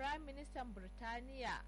Prime Minister Birtaniya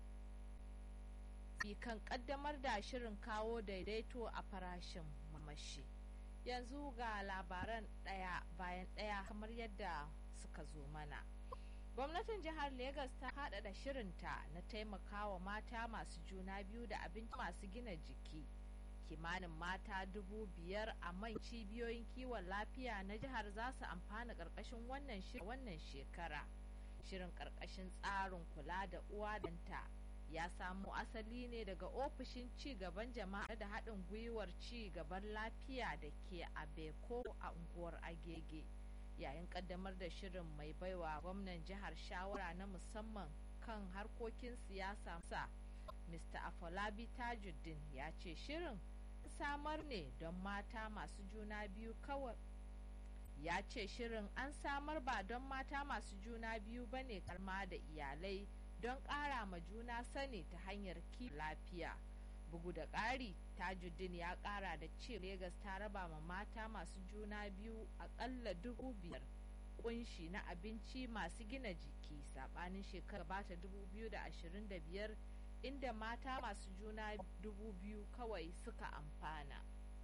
kan kaddamar da shirin kawo daidaito a farashin mamashi. Yanzu ga labaran ɗaya bayan ɗaya kamar yadda suka zo mana. Gwamnatin jihar Legas ta haɗaɗa shirinta na taimakawa mata masu juna biyu da abinci masu gina jiki. Kimanin mata dubu biyar a man cibiyoyin kiwon lafiya na jihar za su amfana ƙarƙashin wannan shekara. Shirin ƙarƙashin tsarin kula da uwa danta ya samo asali ne daga ofishin ci gaban jama'a da haɗin gwiwar ci gaban lafiya da ke a beko a unguwar agege yayin ƙaddamar da shirin mai baiwa gwamnan jihar shawara na musamman kan harkokin siyasa sa mr afolabi tajuddin ya ce shirin samar ne don mata masu juna biyu kawai ya ce shirin an samar ba don mata masu juna biyu ba ne karma da iyalai don ƙara ma juna sani ta hanyar ki lafiya bugu da ƙari tajuddin ya ƙara da ce Legas ta raba ma mata masu juna biyu aƙalla dubu biyar kunshi na abinci masu gina jiki saɓanin shekara bata dubu biyu da ashirin da biyar inda mata masu juna dubu biyu kawai suka amfana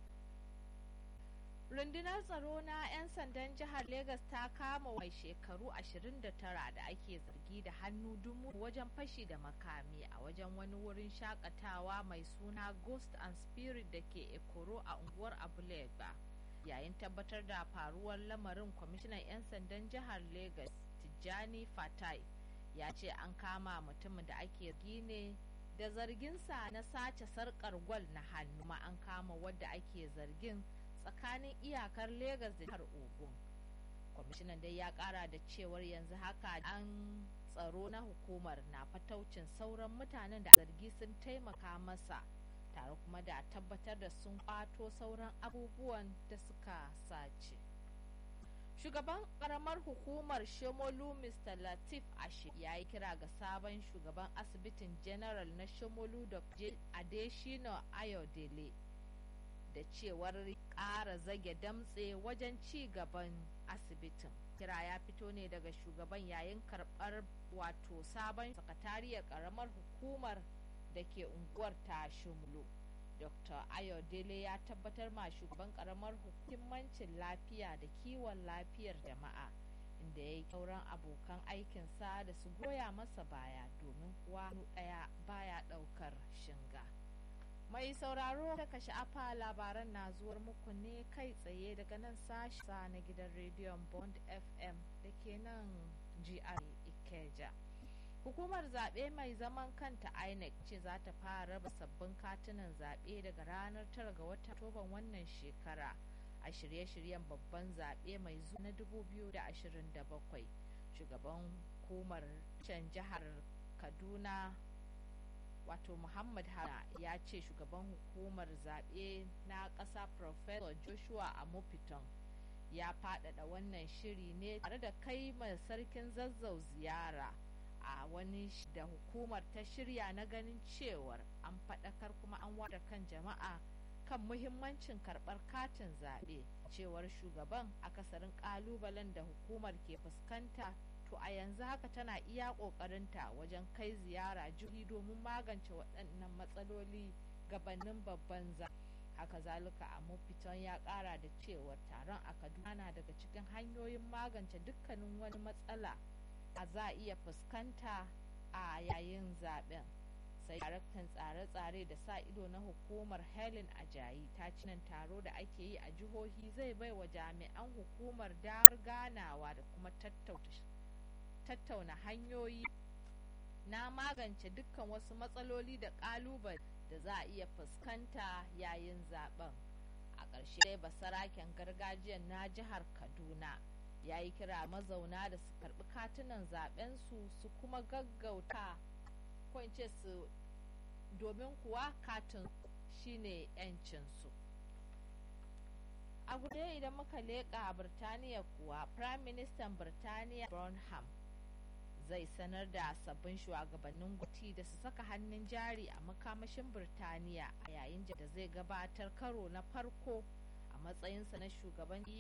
rundunar tsaro na 'yan sandan jihar Legas ta kama mai shekaru 29 da ake zargi da hannu dumu wajen fashi da makami a wajen wani wurin shakatawa mai suna ghost and spirit da ke ekoro a unguwar abulega yayin tabbatar da faruwar lamarin kwamishinan 'yan sandan jihar Legas tijjani fatai ya ce an kama mutumin da ake ne da zarginsa na sace sarkar gwal na hannu ma an kama wadda ake zargin tsakanin iyakar Legas da jihar Ogun. Kwamishinan dai ya kara da cewar yanzu haka an tsaro na hukumar na fataucin sauran mutanen da zargi sun taimaka masa tare kuma da tabbatar da sun kwato sauran abubuwan da suka sace. Shugaban karamar hukumar Shomolu Mr. Latif Ashe ya yi kira ga sabon shugaban asibitin General na Shomolu da Adeshino Ayodele. da cewar ƙara zage damtse wajen ci gaban asibitin kira ya fito ne daga shugaban yayin karɓar wato sabon sakatariyar ƙaramar hukumar da ke unguwar ta shumlu dr ayodele ya tabbatar ma shugaban ƙaramar hukumancin lafiya da kiwon lafiyar jama'a inda ya yi sauran abokan aikinsa da su goya masa baya domin kuwa ɗaya baya ɗaukar shinga. Mai sauraro da ka sha'afa labaran na zuwar muku ne kai tsaye daga nan sasha na gidan rediyon Bond FM da ke nan GR Ikeja. Hukumar zaɓe mai zaman kanta INEC ce za ta fara raba sabbin katunan zaɓe daga ranar 9 ga watan Oktoban wannan shekara a shirye-shiryen babban zaɓe mai zuwa na 2027. Shugaban hukumar can jihar Kaduna wato muhammad hana ya ce shugaban hukumar zaɓe na ƙasa professor joshua amopiton ya faɗaɗa wannan shiri ne tare da kai mai sarkin zazzau ziyara a wani da hukumar ta shirya na ganin cewar an faɗakar kuma an wada kan jama'a kan muhimmancin karɓar katin zaɓe cewar shugaban akasarin ƙalubalen da hukumar ke fuskanta to a yanzu haka tana iya ƙoƙarinta wajen kai ziyara jihi domin magance waɗannan matsaloli gabanin babban za haka zalika a mafitan ya ƙara da cewar taron a kaduna na daga cikin hanyoyin magance dukkanin wani matsala a za a iya fuskanta a yayin zaben sai daraktan tsare-tsare da sa ido na hukumar helen ajayi ta ci nan taro da ake yi a jihohi zai bai wa jami'an hukumar damar ganawa da kuma tattauna hanyoyi na magance dukkan wasu matsaloli da ƙalubale da za a iya fuskanta yayin zaben a ƙarshe dai basaraken gargajiyar na jihar kaduna ya yi kira mazauna da su karɓi katunan zaben su su kuma gaggauta ko in ce su domin kuwa katin shine 'yancinsu a guda idan muka leƙa birtaniya kuwa prime minister birtaniya burnham zai sanar da sabbin shugabannin gwamnati da su saka hannun jari a makamashin birtaniya a yayin da zai gabatar karo na farko a matsayinsa na shugaban